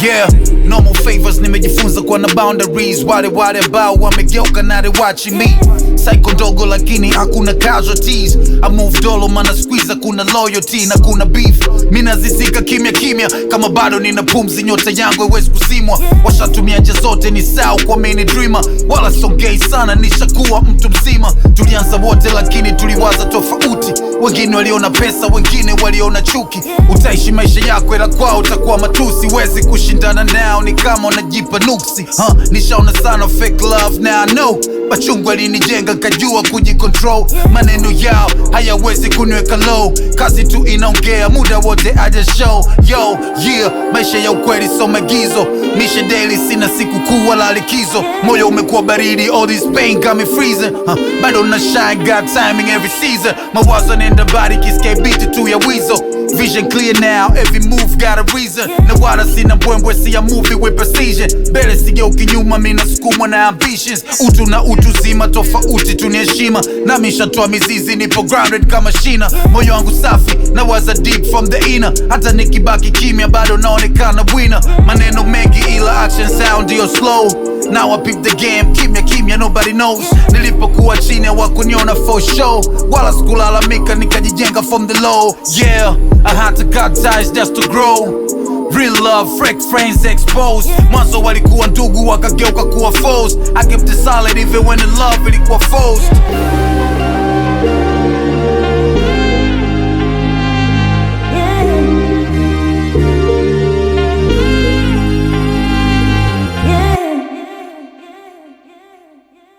Yeah, normal favors nimejifunza kuwa na boundaries. Wale wale ambao wamegeuka na they watching me. Psycho ndogo lakini hakuna casualties. I move dolo mana squeeze kuna loyalty na kuna beef. Mimi nazisika kimya kimya kama bado nina pumzi, nyota yangu haiwezi kuzimwa. Washatumia njia zote ni sawa kwa mini dreamer, wala songei sana, nishakuwa mtu mzima. Tulianza wote lakini tuliwaza tofauti, wengine waliona pesa, wengine waliona chuki. Utaishi maisha yako ila kwao utakuwa matusi, wezi kushindana nao, ni kama unajipa nuksi. Huh, nishaona sana fake love now I know machungu alinijenga kajua kujicontrol, maneno yao hayawezi kuniweka low, kazi tu inaongea muda wote aja show yo yeah, maisha ya ukweli so maigizo, mishe daily, sina siku kuu wala likizo, moyo umekuwa baridi, all this pain got me freezing huh, bado na shine, got timing every season, mawazo nenda bari kiske beat tu ya wizo Vision clear now, every move got a reason. Na wala sina mbwembwe, see a movie with precision. Mbele sigeuki nyuma, mimi nasukumwa na ambitions. Utu na utu zima, tofauti tu ni heshima. Nami nishatoa mizizi, nipo grounded kama shina. Moyo wangu safi, na waza deep from the inner. Hata nikibaki kimya, bado naonekana winner. Maneno mengi ila action sound ndio slow. Now I peep the game, kimya kimya, nobody knows. Nilipokuwa chini hawakuniona for show, wala sikulalamika, nikajijenga from the low. Yeah, I had to cut ties just to grow. Real love, fake friends exposed. Mwanzo walikuwa ndugu wakageuka kuwa foes. I kept it solid even when the love ilikuwa forced.